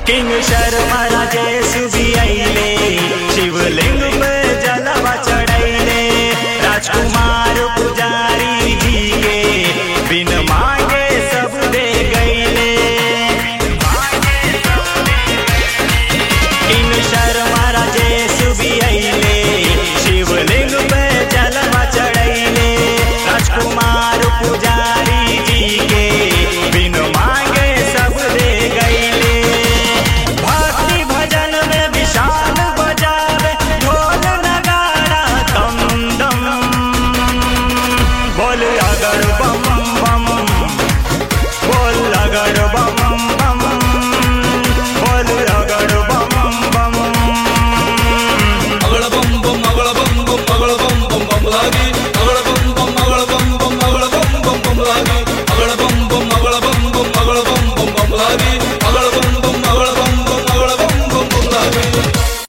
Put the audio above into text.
king Sharma Rajesh भी अइले शिवलिंग पे जलवा चढ़ैले राजकुमार पुजारी जी के बिन मांगे सब दे गईले किंग शर्मा राजेश भी अइले शिवलिंग पे जलवा चढ़ैले राजकुमार पुजारी जी के बिन मांगे सब दे गईले भक्ति भजन में विशाल बजावे ढोल नगाड़ा दम दम बोल